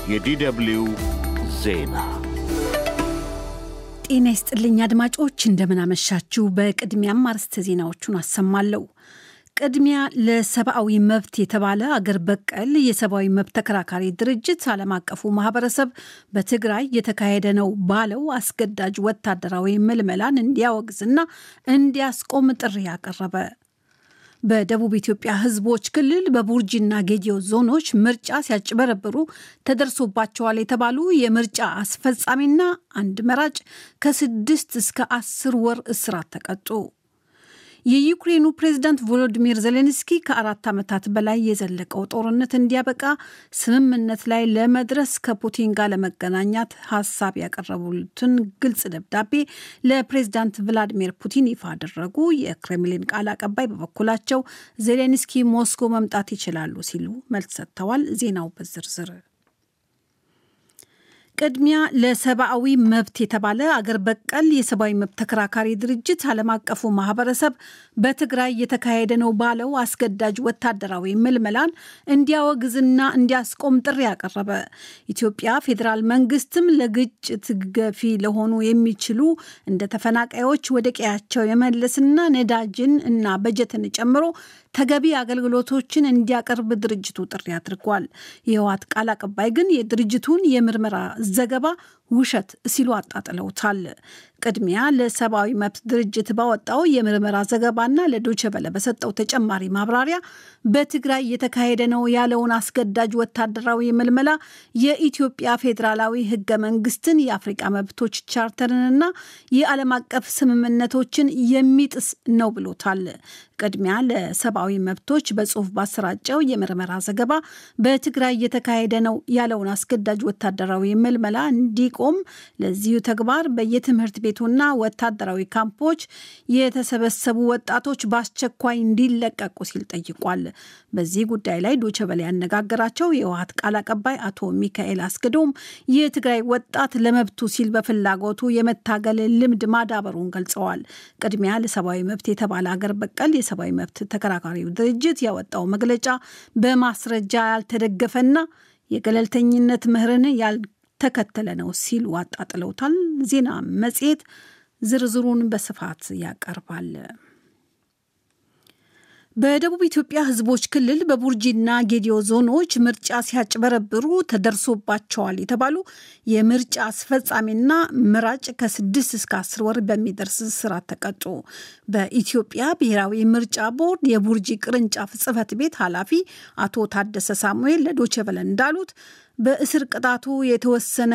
የዲደብልዩ ዜና ጤና ይስጥልኝ አድማጮች፣ እንደምናመሻችሁ። በቅድሚያም አርዕስተ ዜናዎቹን አሰማለሁ። ቅድሚያ ለሰብአዊ መብት የተባለ አገር በቀል የሰብአዊ መብት ተከራካሪ ድርጅት ዓለም አቀፉ ማህበረሰብ በትግራይ የተካሄደ ነው ባለው አስገዳጅ ወታደራዊ ምልመላን እንዲያወግዝና እንዲያስቆም ጥሪ አቀረበ። በደቡብ ኢትዮጵያ ሕዝቦች ክልል በቡርጂና ጌዲዮ ዞኖች ምርጫ ሲያጭበረብሩ ተደርሶባቸዋል የተባሉ የምርጫ አስፈጻሚና አንድ መራጭ ከስድስት እስከ አስር ወር እስራት ተቀጡ። የዩክሬኑ ፕሬዝዳንት ቮሎዲሚር ዜሌንስኪ ከአራት ዓመታት በላይ የዘለቀው ጦርነት እንዲያበቃ ስምምነት ላይ ለመድረስ ከፑቲን ጋር ለመገናኛት ሀሳብ ያቀረቡትን ግልጽ ደብዳቤ ለፕሬዝዳንት ቭላዲሚር ፑቲን ይፋ አደረጉ። የክሬምሊን ቃል አቀባይ በበኩላቸው ዜሌንስኪ ሞስኮ መምጣት ይችላሉ ሲሉ መልስ ሰጥተዋል። ዜናው በዝርዝር ቅድሚያ ለሰብአዊ መብት የተባለ አገር በቀል የሰብአዊ መብት ተከራካሪ ድርጅት ዓለም አቀፉ ማህበረሰብ በትግራይ የተካሄደ ነው ባለው አስገዳጅ ወታደራዊ ምልመላን እንዲያወግዝና እንዲያስቆም ጥሪ ያቀረበ። ኢትዮጵያ ፌዴራል መንግስትም ለግጭት ገፊ ለሆኑ የሚችሉ እንደ ተፈናቃዮች ወደ ቀያቸው የመለስና ነዳጅን እና በጀትን ጨምሮ ተገቢ አገልግሎቶችን እንዲያቀርብ ድርጅቱ ጥሪ አድርጓል። የህወሓት ቃል አቀባይ ግን የድርጅቱን የምርመራ ዘገባ ውሸት ሲሉ አጣጥለውታል። ቅድሚያ ለሰብአዊ መብት ድርጅት ባወጣው የምርመራ ዘገባና ለዶቼ ቬለ በሰጠው ተጨማሪ ማብራሪያ በትግራይ የተካሄደ ነው ያለውን አስገዳጅ ወታደራዊ ምልመላ የኢትዮጵያ ፌዴራላዊ ህገ መንግስትን፣ የአፍሪቃ መብቶች ቻርተርንና የዓለም አቀፍ ስምምነቶችን የሚጥስ ነው ብሎታል። ቅድሚያ ለሰብአዊ መብቶች በጽሁፍ ባሰራጨው የምርመራ ዘገባ በትግራይ የተካሄደ ነው ያለውን አስገዳጅ ወታደራዊ ምልመላ እንዲቆም ለዚሁ ተግባር በየትምህርት ቤቱና ወታደራዊ ካምፖች የተሰበሰቡ ወጣቶች በአስቸኳይ እንዲለቀቁ ሲል ጠይቋል። በዚህ ጉዳይ ላይ ዶቼ ቬለ ያነጋገራቸው የህወሓት ቃል አቀባይ አቶ ሚካኤል አስገዶም የትግራይ ወጣት ለመብቱ ሲል በፍላጎቱ የመታገል ልምድ ማዳበሩን ገልጸዋል። ቅድሚያ ለሰብአዊ መብት የተባለ አገር በቀል የሰብአዊ መብት ተከራካሪው ድርጅት ያወጣው መግለጫ በማስረጃ ያልተደገፈና የገለልተኝነት ምህርን ያልተከተለ ነው ሲሉ አጣጥለውታል። ዜና መጽሔት ዝርዝሩን በስፋት ያቀርባል። በደቡብ ኢትዮጵያ ሕዝቦች ክልል በቡርጂና ጌዲዮ ዞኖች ምርጫ ሲያጭበረብሩ ተደርሶባቸዋል የተባሉ የምርጫ አስፈጻሚና ምራጭ ከስድስት እስከ አስር ወር በሚደርስ እስራት ተቀጡ። በኢትዮጵያ ብሔራዊ ምርጫ ቦርድ የቡርጂ ቅርንጫፍ ጽሕፈት ቤት ኃላፊ አቶ ታደሰ ሳሙኤል ለዶቼ ቬለ እንዳሉት በእስር ቅጣቱ የተወሰነ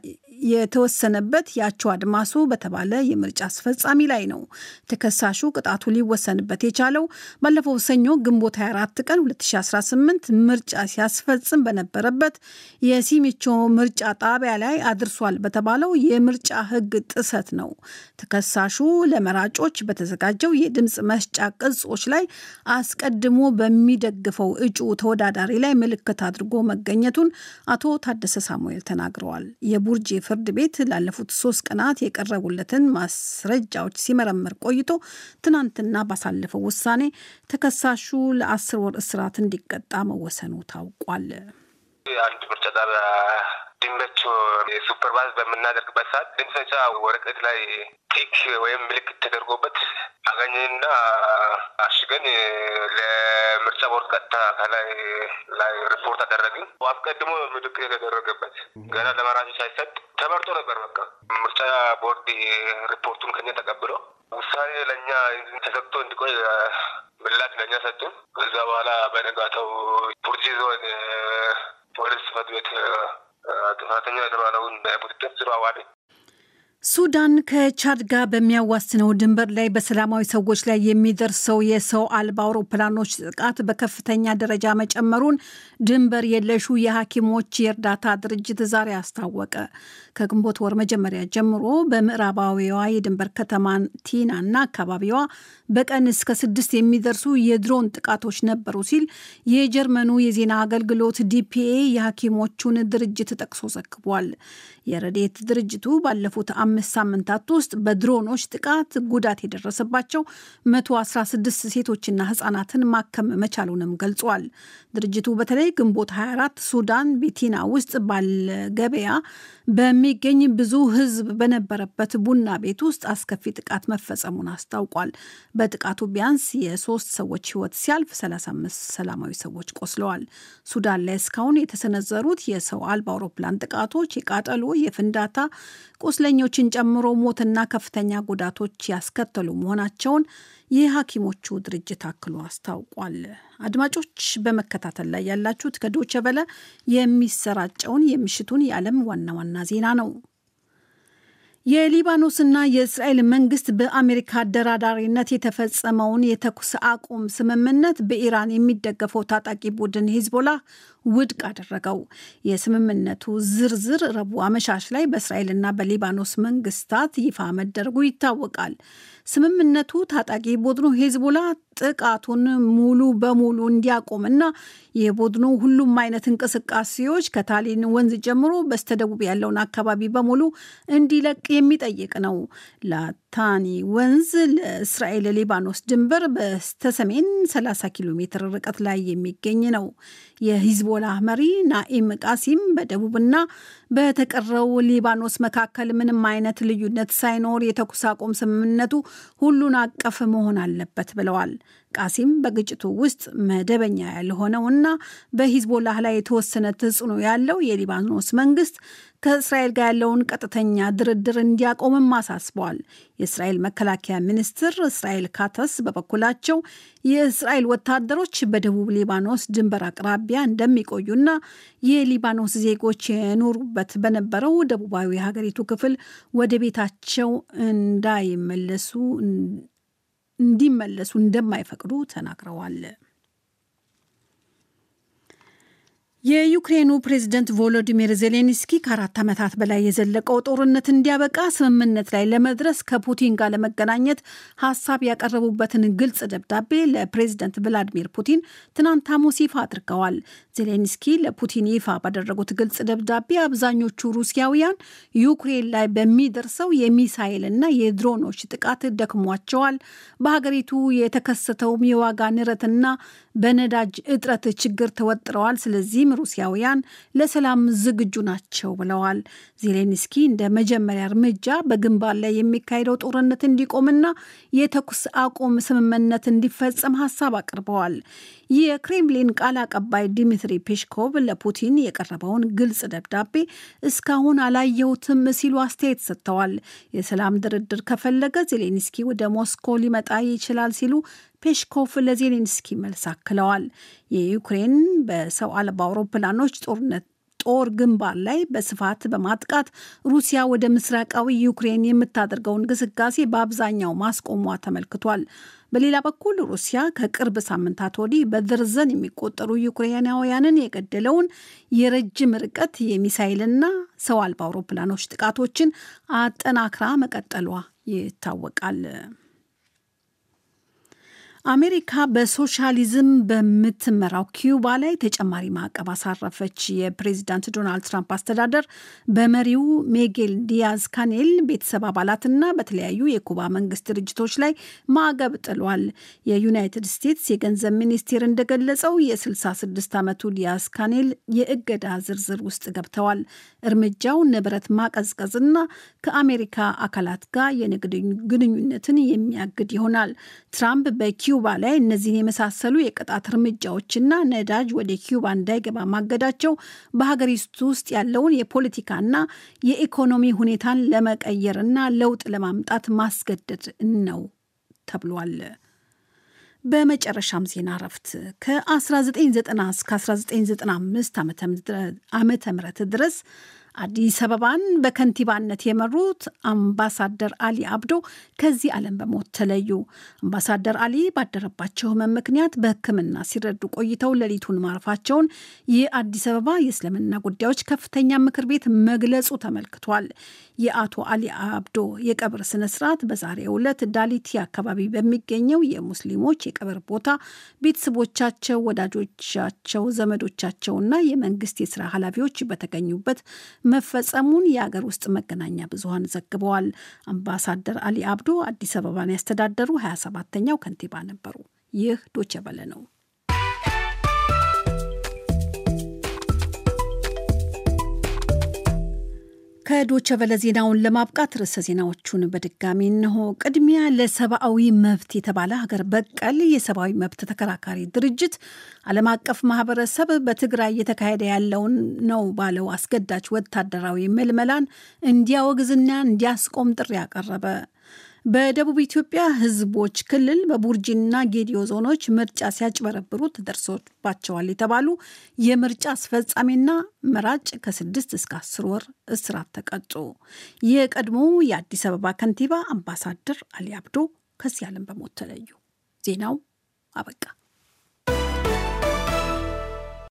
የተወሰነበት ያቸው አድማሱ በተባለ የምርጫ አስፈጻሚ ላይ ነው። ተከሳሹ ቅጣቱ ሊወሰንበት የቻለው ባለፈው ሰኞ ግንቦት 24 ቀን 2018 ምርጫ ሲያስፈጽም በነበረበት የሲሚቾ ምርጫ ጣቢያ ላይ አድርሷል በተባለው የምርጫ ሕግ ጥሰት ነው። ተከሳሹ ለመራጮች በተዘጋጀው የድምፅ መስጫ ቅጾች ላይ አስቀድሞ በሚደግፈው እጩ ተወዳዳሪ ላይ ምልክት አድርጎ መገኘቱን አቶ ታደሰ ሳሙኤል ተናግረዋል። የቡርጂ ፍርድ ቤት ላለፉት ሶስት ቀናት የቀረቡለትን ማስረጃዎች ሲመረምር ቆይቶ ትናንትና ባሳለፈው ውሳኔ ተከሳሹ ለአስር ወር እስራት እንዲቀጣ መወሰኑ ታውቋል። አንድ ምርጫ ጣቢያ ድንበቹ ሱፐርቫይዝ በምናደርግበት ሰዓት ድምፅ መስጫ ወረቀት ላይ ቲክ ወይም ምልክት ተደርጎበት አገኘንና አሽገን ለምርጫ ቦርድ ቀጥታ ከላይ ላይ ሪፖርት አደረግን። አስቀድሞ ምልክት የተደረገበት ገና ለመራጮች ሳይሰጥ ተመርጦ ነበር። በቃ ምርጫ ቦርድ ሪፖርቱን ከኛ ተቀብሎ ውሳኔ ለእኛ ተሰጥቶ እንዲቆይ ምላሽ ለእኛ ሰጡን። ከዛ በኋላ በነጋታው ቡርጂ ዞን ፖሊስ ጽሕፈት ቤት ጥፋተኛ የተባለውን ቁጥጥር ስር አዋለ። ሱዳን ከቻድ ጋር በሚያዋስነው ድንበር ላይ በሰላማዊ ሰዎች ላይ የሚደርሰው የሰው አልባ አውሮፕላኖች ጥቃት በከፍተኛ ደረጃ መጨመሩን ድንበር የለሹ የሐኪሞች የእርዳታ ድርጅት ዛሬ አስታወቀ። ከግንቦት ወር መጀመሪያ ጀምሮ በምዕራባዊዋ የድንበር ከተማ ቲናና አካባቢዋ በቀን እስከ ስድስት የሚደርሱ የድሮን ጥቃቶች ነበሩ ሲል የጀርመኑ የዜና አገልግሎት ዲፒኤ የሐኪሞቹን ድርጅት ጠቅሶ ዘግቧል። የረዴት ድርጅቱ ባለፉት አምስት በሁለት ሳምንታት ውስጥ በድሮኖች ጥቃት ጉዳት የደረሰባቸው 116 ሴቶችና ህጻናትን ማከም መቻሉንም ገልጿል። ድርጅቱ በተለይ ግንቦት 24 ሱዳን ቤቲና ውስጥ ባለ ገበያ በሚገኝ ብዙ ህዝብ በነበረበት ቡና ቤት ውስጥ አስከፊ ጥቃት መፈጸሙን አስታውቋል። በጥቃቱ ቢያንስ የሶስት ሰዎች ህይወት ሲያልፍ 35 ሰላማዊ ሰዎች ቆስለዋል። ሱዳን ላይ እስካሁን የተሰነዘሩት የሰው አልባ አውሮፕላን ጥቃቶች የቃጠሎ፣ የፍንዳታ ቁስለኞችን ጨምሮ ሞትና ከፍተኛ ጉዳቶች ያስከተሉ መሆናቸውን የሐኪሞቹ ድርጅት አክሎ አስታውቋል። አድማጮች በመከታተል ላይ ያላችሁት ከዶቸ በለ የሚሰራጨውን የምሽቱን የዓለም ዋና ዋና ዜና ነው። የሊባኖስና የእስራኤል መንግስት በአሜሪካ አደራዳሪነት የተፈጸመውን የተኩስ አቁም ስምምነት በኢራን የሚደገፈው ታጣቂ ቡድን ሂዝቦላ ውድቅ አደረገው። የስምምነቱ ዝርዝር ረቡዕ አመሻሽ ላይ በእስራኤልና በሊባኖስ መንግስታት ይፋ መደረጉ ይታወቃል። ስምምነቱ ታጣቂ ቡድኑ ሂዝቦላ ጥቃቱን ሙሉ በሙሉ እንዲያቆምና የቡድኑ ሁሉም አይነት እንቅስቃሴዎች ከታሊን ወንዝ ጀምሮ በስተደቡብ ያለውን አካባቢ በሙሉ እንዲለቅ የሚጠይቅ ነው። ላታኒ ወንዝ ለእስራኤል ሊባኖስ ድንበር በስተሰሜን 30 ኪሎ ሜትር ርቀት ላይ የሚገኝ ነው። የሂዝቦላ መሪ ናኢም ቃሲም በደቡብና በተቀረው ሊባኖስ መካከል ምንም አይነት ልዩነት ሳይኖር የተኩስ አቁም ስምምነቱ ሁሉን አቀፍ መሆን አለበት ብለዋል። ቃሲም በግጭቱ ውስጥ መደበኛ ያልሆነውና በሂዝቦላህ ላይ የተወሰነ ተጽዕኖ ያለው የሊባኖስ መንግስት ከእስራኤል ጋር ያለውን ቀጥተኛ ድርድር እንዲያቆምም አሳስበዋል። የእስራኤል መከላከያ ሚኒስትር እስራኤል ካተስ በበኩላቸው የእስራኤል ወታደሮች በደቡብ ሊባኖስ ድንበር አቅራቢያ እንደሚቆዩና የሊባኖስ ዜጎች የኖሩበት በነበረው ደቡባዊ ሀገሪቱ ክፍል ወደ ቤታቸው እንዳይመለሱ እንዲመለሱ እንደማይፈቅዱ ተናግረዋል። የዩክሬኑ ፕሬዝደንት ቮሎዲሚር ዜሌንስኪ ከአራት ዓመታት በላይ የዘለቀው ጦርነት እንዲያበቃ ስምምነት ላይ ለመድረስ ከፑቲን ጋር ለመገናኘት ሀሳብ ያቀረቡበትን ግልጽ ደብዳቤ ለፕሬዝደንት ቭላዲሚር ፑቲን ትናንት ሐሙስ ይፋ አድርገዋል። ዜሌንስኪ ለፑቲን ይፋ ባደረጉት ግልጽ ደብዳቤ አብዛኞቹ ሩሲያውያን ዩክሬን ላይ በሚደርሰው የሚሳይልና የድሮኖች ጥቃት ደክሟቸዋል፣ በሀገሪቱ የተከሰተውም የዋጋ ንረትና በነዳጅ እጥረት ችግር ተወጥረዋል። ስለዚህም ሩሲያውያን ለሰላም ዝግጁ ናቸው ብለዋል። ዜሌንስኪ እንደ መጀመሪያ እርምጃ በግንባር ላይ የሚካሄደው ጦርነት እንዲቆምና የተኩስ አቁም ስምምነት እንዲፈጸም ሀሳብ አቅርበዋል። የክሬምሊን ቃል አቀባይ ዲሚትሪ ፔሽኮቭ ለፑቲን የቀረበውን ግልጽ ደብዳቤ እስካሁን አላየሁትም ሲሉ አስተያየት ሰጥተዋል። የሰላም ድርድር ከፈለገ ዜሌንስኪ ወደ ሞስኮ ሊመጣ ይችላል ሲሉ ፔሽኮቭ ለዜሌንስኪ መልስ አክለዋል። የዩክሬን በሰው አልባ አውሮፕላኖች ጦርነት ጦር ግንባር ላይ በስፋት በማጥቃት ሩሲያ ወደ ምስራቃዊ ዩክሬን የምታደርገውን እንቅስቃሴ በአብዛኛው ማስቆሟ ተመልክቷል። በሌላ በኩል ሩሲያ ከቅርብ ሳምንታት ወዲህ በደርዘን የሚቆጠሩ ዩክሬናውያንን የገደለውን የረጅም ርቀት የሚሳይልና ሰው አልባ አውሮፕላኖች ጥቃቶችን አጠናክራ መቀጠሏ ይታወቃል። አሜሪካ በሶሻሊዝም በምትመራው ኪዩባ ላይ ተጨማሪ ማዕቀብ አሳረፈች። የፕሬዚዳንት ዶናልድ ትራምፕ አስተዳደር በመሪው ሜጌል ዲያዝ ካኔል ቤተሰብ አባላትና በተለያዩ የኩባ መንግስት ድርጅቶች ላይ ማዕቀብ ጥሏል። የዩናይትድ ስቴትስ የገንዘብ ሚኒስቴር እንደገለጸው የ66 ዓመቱ ዲያዝ ካኔል የእገዳ ዝርዝር ውስጥ ገብተዋል። እርምጃው ንብረት ማቀዝቀዝና ከአሜሪካ አካላት ጋር የንግድ ግንኙነትን የሚያግድ ይሆናል። ትራምፕ በኪዩባ ላይ እነዚህን የመሳሰሉ የቅጣት እርምጃዎችና ነዳጅ ወደ ኪዩባ እንዳይገባ ማገዳቸው በሀገሪቱ ውስጥ ያለውን የፖለቲካና የኢኮኖሚ ሁኔታን ለመቀየርና ለውጥ ለማምጣት ማስገደድ ነው ተብሏል። በመጨረሻም ዜና እረፍት ከ1990 እስከ 1995 ዓመተ ምህረት ድረስ አዲስ አበባን በከንቲባነት የመሩት አምባሳደር አሊ አብዶ ከዚህ ዓለም በሞት ተለዩ። አምባሳደር አሊ ባደረባቸው ሕመም ምክንያት በሕክምና ሲረዱ ቆይተው ሌሊቱን ማረፋቸውን የአዲስ አበባ የእስልምና ጉዳዮች ከፍተኛ ምክር ቤት መግለጹ ተመልክቷል። የአቶ አሊ አብዶ የቀብር ስነስርዓት በዛሬው ዕለት ዳሊቲ አካባቢ በሚገኘው የሙስሊሞች የቀብር ቦታ ቤተሰቦቻቸው፣ ወዳጆቻቸው፣ ዘመዶቻቸውና የመንግስት የስራ ኃላፊዎች በተገኙበት መፈጸሙን የአገር ውስጥ መገናኛ ብዙኃን ዘግበዋል። አምባሳደር አሊ አብዶ አዲስ አበባን ያስተዳደሩ 27ተኛው ከንቲባ ነበሩ። ይህ ዶቼ ቬለ ነው። ከዶቸ ቨለ ዜናውን ለማብቃት ርዕሰ ዜናዎቹን በድጋሚ እንሆ። ቅድሚያ ለሰብአዊ መብት የተባለ ሀገር በቀል የሰብአዊ መብት ተከራካሪ ድርጅት ዓለም አቀፍ ማህበረሰብ በትግራይ እየተካሄደ ያለውን ነው ባለው አስገዳጅ ወታደራዊ ምልመላን እንዲያወግዝና እንዲያስቆም ጥሪ አቀረበ። በደቡብ ኢትዮጵያ ሕዝቦች ክልል በቡርጂና ጌዲዮ ዞኖች ምርጫ ሲያጭበረብሩ ተደርሶባቸዋል የተባሉ የምርጫ አስፈጻሚና መራጭ ከስድስት እስከ አስር ወር እስራት ተቀጡ። የቀድሞ የአዲስ አበባ ከንቲባ አምባሳደር አሊ አብዶ ከዚህ ዓለም በሞት ተለዩ። ዜናው አበቃ።